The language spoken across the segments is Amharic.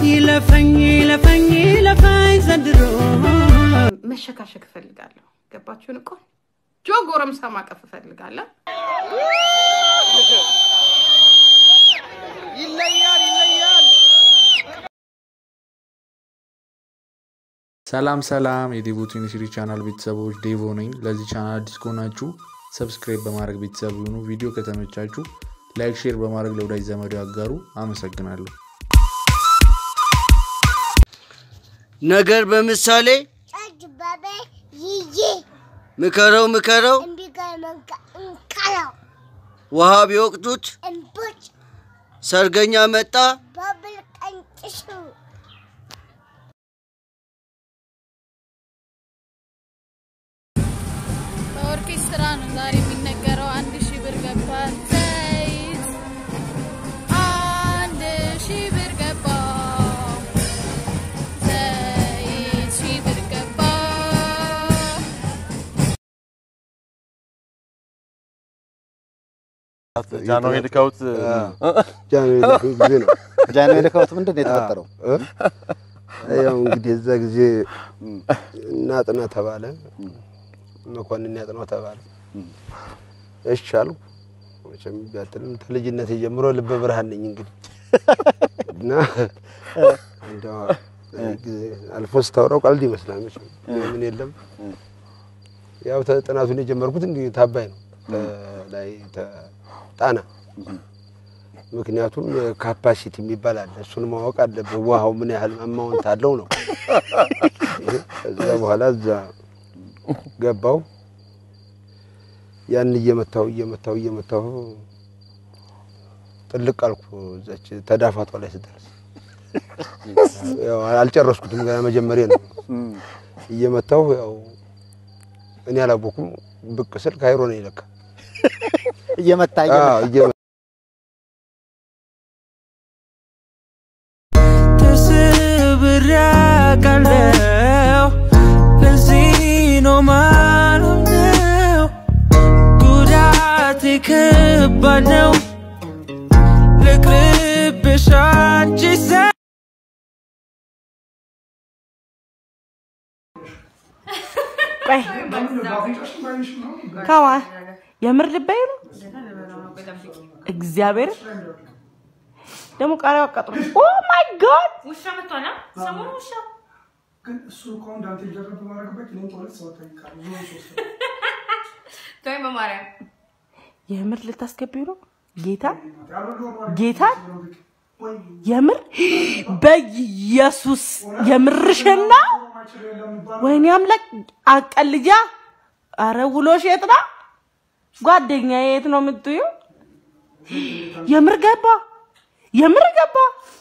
ይለፈኝ ይለፈኝ ይለፈኝ ዘንድሮ መሸካሸክ እፈልጋለሁ። ገባችሁን? ቆንጆ ጎረምሳ ማቀፍ እፈልጋለሁ። ሰላም ሰላም የዴቮ ዩኒቨርሲቲ ቻናል ቤተሰቦች ዴቮ ነኝ። ለዚህ ቻናል አዲስ ከሆናችሁ ሰብስክራይብ በማድረግ ቤተሰብ ይሁኑ። ቪዲዮ ከተመቻችሁ ላይክ፣ ሼር በማድረግ ለወዳጅ ዘመዶ ያጋሩ። አመሰግናለሁ። ነገር በምሳሌ ጭበቤ ይዬ ምከረው ምከረው እምቢገመንከ እንከረው ውሃ ቢወቅቱት እምቦጭ ሰርገኛ መጣ በብል ቀንጭሹ በኦርኬስትራ ነው ዛሬ የሚነገረው። አንድ ሺህ ብር ገባ ዘይት አንድ ሺህ ብር ገባ ዘይት ሺህ ብር ገባ ጃንሆይ ልከውት ጃንሆይ ልከው ጊዜ ነው። ጃንሆይ ልከውት ምንድን ነው የተፈጠረው? ያው እንግዲህ እዛ ጊዜ እናጥና ተባለ፣ መኮንን ያጥናው ተባለ። እሺ አልኩ። መቼም ቢያትልም ከልጅነቴ ጀምሮ ልበ ብርሃን ነኝ እንግዲህ እና እንደው ጊዜ አልፎ ስታወራው ቀልድ ይመስላል። መቼም ምን የለም ያው ተ- ጥናቱን የጀመርኩት እንግዲህ ታባይ ነው ላይ ጣና ምክንያቱም ካፓሲቲ የሚባል አለ። እሱን ማወቅ አለብህ። ውሃው ምን ያህል አማውንት አለው ነው። ከዛ በኋላ እዛ ገባው። ያን እየመታው እየመታው እየመታው ጥልቅ አልኩ። እዛች ተዳፋቷ ላይ ስደርስ ያው አልጨረስኩትም፣ ገና መጀመሪያ ነው። እየመታው ያው እኔ አላወኩም። ብቅ ስል ካይሮ ነኝ ለካ እየመታ አዎ፣ እየመታ ተሰብሬ አውቃለሁ። ለዚህ ነው ማልሆነው። ጉዳቴ ከባድ ነው። ልቅርብሽ አንቺ ዘ- ቆይ ከማ የምር ልበይ ነው እግዚአብሔር ደግሞ ቃሪያው አቃጥሎ ኦ ማይ ጋድ ውሻ መጥቷል። ሰሞኑ ውሻ ተወኝ በማርያም የምር ልታስገቢው ነው ጌታ ጌታ የምር በኢየሱስ የምርሽና ወይኔ አምላክ አቀልጃ አረ ውሎሽ የት ነው ጓደኛ የት ነው የምትዩ የምር ገባ የምር ገባ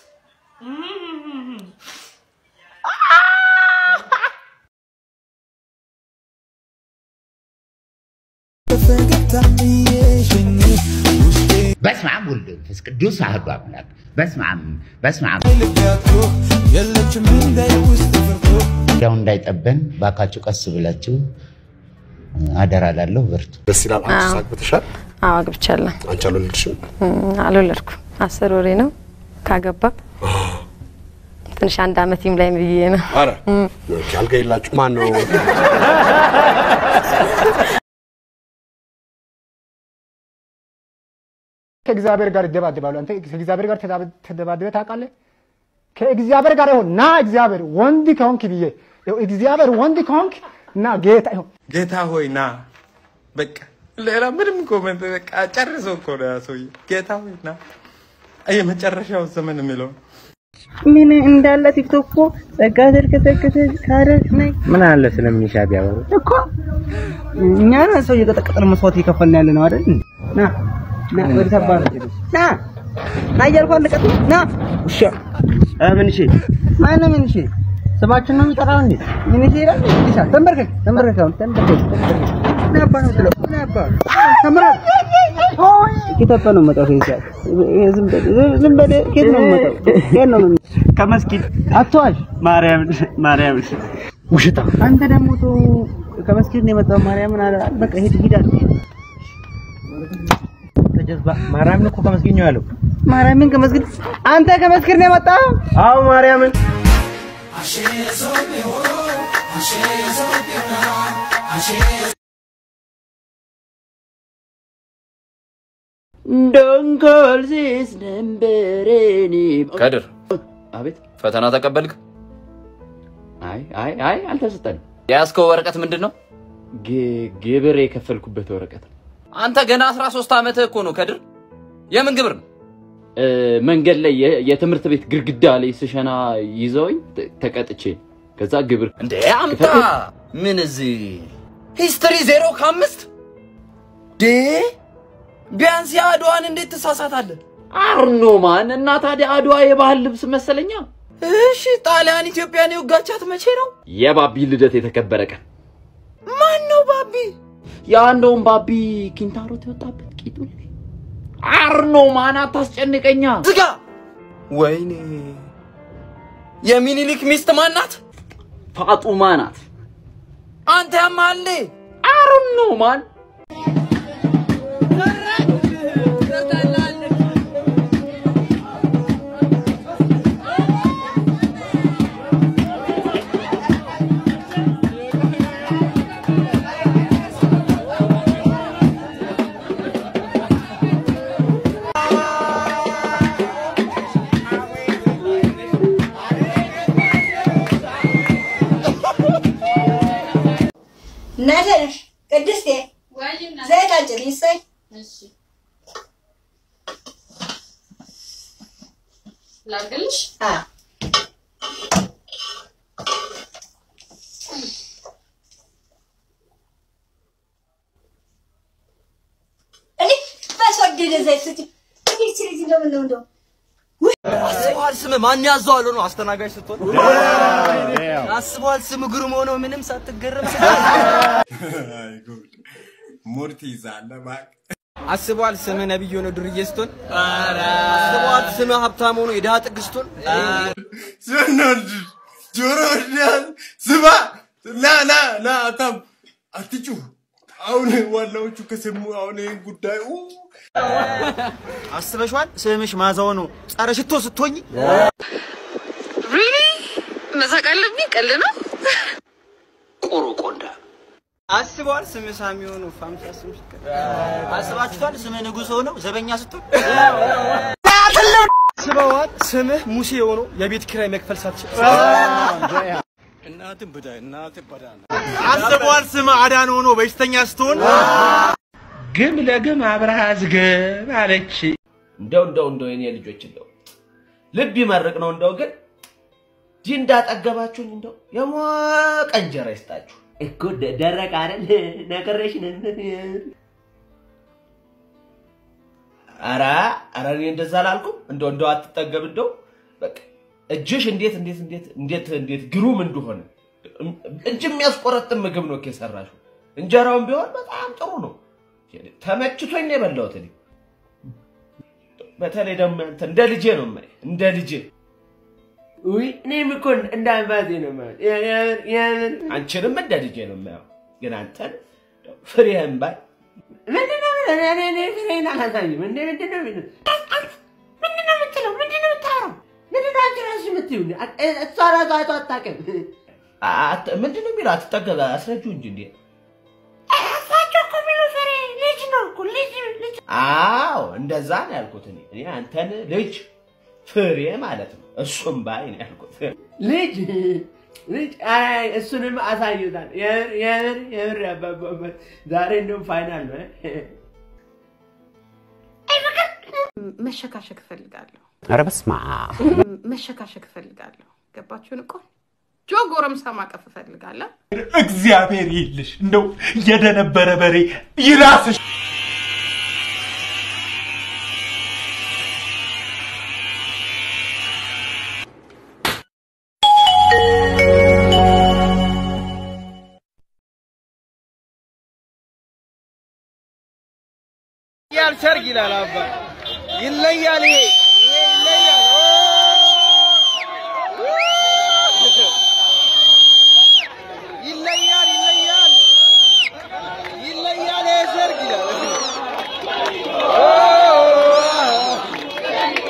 በስመ አብ ወልድ መንፈስ ቅዱስ አሐዱ አምላክ በስመ አብ በስመ አብ ያው እንዳይጠበን ባካችሁ ቀስ ብላችሁ አደራ ላለሁ በርቱ። ደስ ይላል። አንቺ ሳቅ ብትሻል አዎ አግብቻለሁ። አንቺ አልወለድሽም? እም፣ አልወለድኩም። አስር ወሬ ነው ካገባ ትንሽ አንድ አመት ይምላኝ ብዬ ነው። አረ ኦኬ፣ አልጋ የላችሁ ማን ነው? ከእግዚአብሔር ጋር ይደባደባሉ። አንተ ከእግዚአብሔር ጋር ተዳብ- ተደባድበህ ታውቃለህ? ከእግዚአብሔር ጋር ይሁን ና እግዚአብሔር ወንድ ከሆንክ ብዬ ይኸው እግዚአብሔር ወንድ ከሆንክ ና ጌታ ይሁን ጌታ ሆይ ና። በቃ ሌላ ምንም ኮመንት በቃ ጨርሶ እኮ ነው ያ ሰውዬ። ጌታ ሆይ ና። የመጨረሻው ዘመን የሚለው ምን እንዳለ ቲክቶክ እኮ ጸጋ ተርከተከተ ካረግ ነኝ ምን አለ ስለሚሻ ቢያወሩ እኮ እኛ ነን ሰው እየቀጠቀጠን መስዋዕት እየከፈልን ያለ ነው አይደል? ና ና ወደ ተባለ ና ና እያልኩ አለቀጥ ና ውሻ ምን እሺ ማነው ምን እሺ ስማችን ነው የሚጠራው እንዴ? ምን እሺ ይላል እንዴ? ተንበርከክ ተንበርከክ አሁን ተንበርከክ ተንበርከክ ና አባ ነው ብለው ና አባ ተንበርከክ ኬት ነው የምመጣው? ከዚህ ሰዓት ዝም በል ዝም በል ኬት ነው የምመጣው? ኬት ነው የምመጣው? ከመስጊድ አትዋሽ። ማርያም ማርያም ውሽታ። አንተ ደግሞ ተው ከመስጊድ ነው የመጣው። ማርያምን አለ በቃ ሂድ ሂድ አለ። ተጀዝባ ማርያምን እኮ ከመስጊድ ነው ያለው። ማርያምን ከመስጊድ አንተ ከመስጊድ ነው የመጣው? አዎ ማርያምን ዶንኮልሲስ ነንበሬኒ ከድር አቤት ፈተና ተቀበልክ? አይ አይ አይ አልተሰጠንም። የያዝከው ወረቀት ምንድን ነው? ግ- ግብር የከፈልኩበት ወረቀት ነው። አንተ ገና 13 ዓመትህ እኮ ነው ከድር። የምን ግብር ነው? እ፣ መንገድ ላይ የ- የትምህርት ቤት ግድግዳ ላይ ስሸና ይዘውኝ ተ- ተቀጥቼ ከዛ ግብር እንዴ አምጣ። ምን እዚህ ሂስትሪ ዜሮ ከአምስት ዴ ቢያንስ የአድዋን እንዴት ትሳሳታለህ? አርኖማን እና ታዲያ አድዋ የባህል ልብስ መሰለኛ። እሺ ጣሊያን ኢትዮጵያን የወጋቻት መቼ ነው? የባቢ ልደት የተከበረ ቀን ማን ነው ባቢ? ያ እንደውም ባቢ ኪንታሮት የወጣበት ቂጡ ላይ አርኖማን አታስጨንቀኛ። ዝጋ። ወይኔ የሚኒሊክ ሚስት ማን ናት? ፋጡማ ናት። አንተ ያማለ አርኖማን እናቴ ነሽ ቅድስቴ፣ ዘይት አጭሪ ይሰይ ላድርግልሽ? እኔ በተወደደ ዘይት ስጪ። እንዴት ልጅ እንደምን ነው እንደው አስበዋል ስም ማን ያዘዋል ነው አስተናጋጅ ስትሆን አስበዋል ስም ግሩም ሆኖ ምንም ሳትገረም ሙድ ትይዛለህ እባክህ። አስበዋል ስም ነብይ ሆኖ ዱርዬ ስትሆን አስበዋል ስም ሀብታም ሆኖ የድሃ ጥግ ስትሆን ስንወድ ጆሮ ወዳል ስማ ና ና ና አታም አትጩህ። አሁን ዋናዎቹ ከሰሙ አሁን ይህን ጉዳይ ኡ አስበሽዋል ስምሽ ማዛው ነው ጸረ ሽቶ ስትሆኝ ሪሊ መሳቅ አለብኝ? ቀልድ ነው። ቆሮቆንዳ አስበዋል ስም ሳሚ ሆኖ ፋምሳ ስም ስትቀር አስባችኋል ስም ንጉሥ ሆኖ ዘበኛ ስትሆን አስበዋል ስምህ ሙሴ ሆኖ የቤት ኪራይ መክፈል ሳትችል እናትን ብዳ እናትን በዳ አስበዋል ስም አዳን ሆኖ በሽተኛ ስትሆን ግም ለግም አብረሃ ዝግብ አለች። እንደው እንደው እንደው የኔ ልጆች እንደው ልብ ይመርቅ ነው እንደው ግን ጂ እንዳጠገባችሁኝ እንደው የሞቀ እንጀራ ይስጣችሁ እኮ ደ- ደረቅ አይደል ነግሬሽ ነበር። ኧረ ኧረ እኔ እንደዛ አላልኩም። እንደው እንደው አትጠገብ እንደው በቃ እጅሽ እንዴት እንዴት እንዴት እንዴት እንዴት ግሩም እንደሆነ እጅ የሚያስቆረጥም ምግብ ነው እኮ የሰራሽው። እንጀራውን ቢሆን በጣም ጥሩ ነው። ተመችቶኝ ነው የበላሁት እኔ። በተለይ ደግሞ አንተ እንደ ልጄ ነው የማይህ እንደ ልጄ ውይ እኔም እኮ እንደ አባቴ ነው የማየው። የምር የምር አንቺንም እንደ ልጄ ነው የማየው። ግን አንተን ፍሬህን ባይ ምንድን ነው እኔ እኔ እኔ ፍሬህን አላሳይም። እንደ ምንድን ነው ምንድን ምንድን ነው የምትለው? ምንድን ነው የምታወራው? ምንድን ነው አንቺ ራስሽ የምትይው? እሷ ራሷ አይቶ አታውቅም። አት- ምንድን ነው የሚለው? አትጠገብ አስረጂው እንጂ እንዴ እሳቸው እኮ የሚሉ ፍሬ ልጅ ነው እኮ ልጅ ልጅ አዎ እንደዛ ነው ያልኩት እኔ እኔ አንተን ልጅ ፍሬ ማለት ነው እሱም ባይ ነው ያልኩት ልጅ ልጅ አይ እሱንም አሳይታል የምር የምር የምር ያባባበት ዛሬ እንደውም ፋይናል ነው መሸካሸክ እፈልጋለሁ። ኧረ በስመ አብ መሸካሸክ እፈልጋለሁ። ገባችሁን? ቆንጆ ጎረምሳ ማቀፍ እፈልጋለሁ። እግዚአብሔር ይልሽ እንደው የደነበረ በሬ ይራስሽ። ይለያል ሰርግ ይላል አባ ይለያል ይሄ ይሄ ይለያል ኦ! ይለያል ይለያል ይለያል ይሄ ሰርግ ይላል ኦ!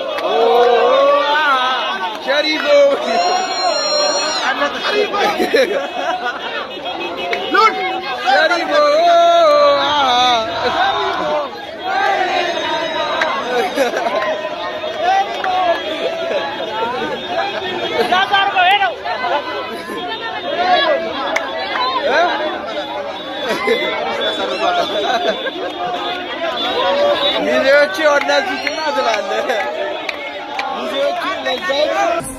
ሚዜዎቼ ወላጅ ትላለህ። ሚዜዎቼ ለዛ